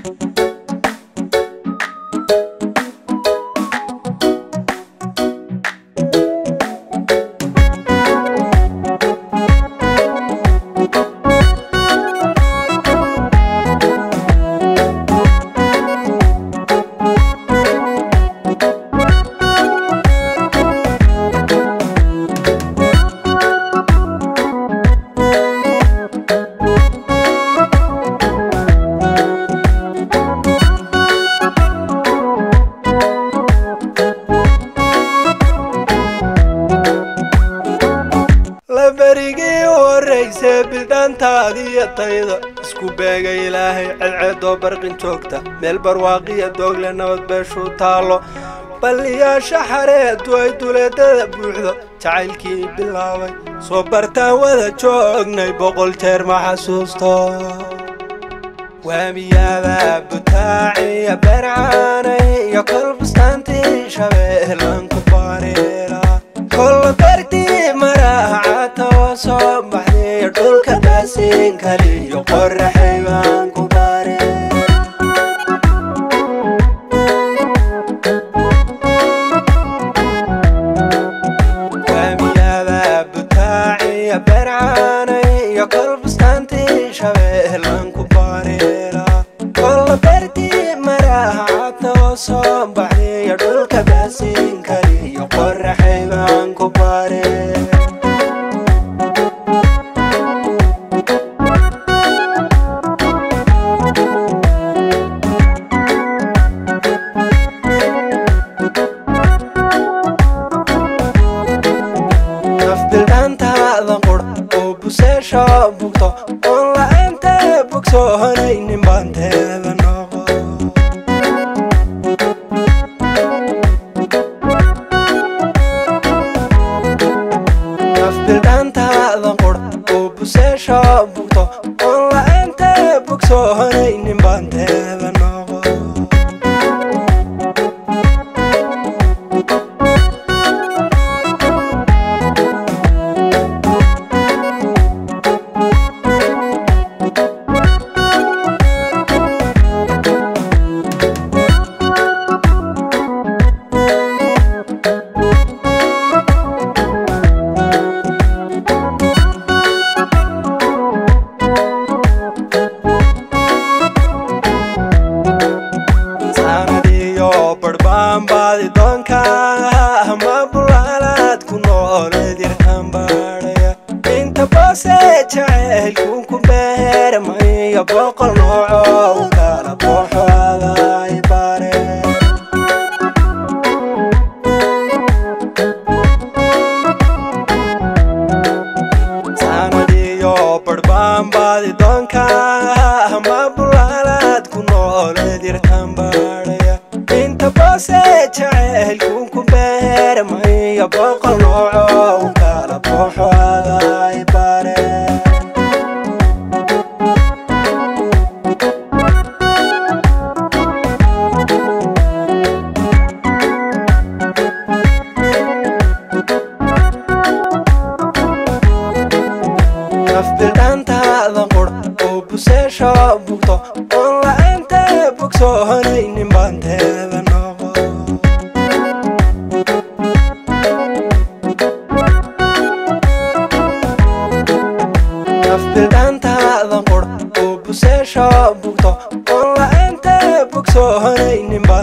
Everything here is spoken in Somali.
labarigii horrayse bildhaantaadiyo tayda isku beega ilaahay cedceedoo barqin joogta meel barwaaqiya doogle nabad beeshuu taallo balliyaasha xareedu ay duleedada buuxdo jacaylkii bilaabay soo bartaan wada joognay boqol jeer ma xasuusto waamiyada butaaciya beercaanay iyo kolbustaantii shabeelan ku bareera kolla beertii maraacata oo soo baxday dhulka baasiin kaliyo qoraxay baan ku bareera waamiyada butaaciya beercaanay iyo kolbustaantii shabeelan ku bareera kolla beertii maraacata oo soo baxday dhulka baasiin kaliyo qoraxay baan ku bareera nafbildhaantaada qura oo buseesha bugto oon la'aanta bogsoonaynin baanteeda noqo nafbildhaantaada qura oo buseesha bugto oon la'aanta bogsoonaynin baanteeda noqo sanadiyo barbaan baadi doonka ma bulaalaad ku nooleed yarkan baadhaya inta boose jacaylku ku beermaya boqol nooco u kala booxoaday bare sanadiyo barbaan baadi doonka ma bulaalaad ku nooleed yarkan baadhaya inta boose jacaylku ku beermaya boqol nooco u kala booxoaday bare nafbildhaantaada qura oo buseesha bugto oon la'aanta bogsoonaynin baanteeda noqo nafbildhaantaada qura oo buseesha bugto oon la'aanta bogsoonaynin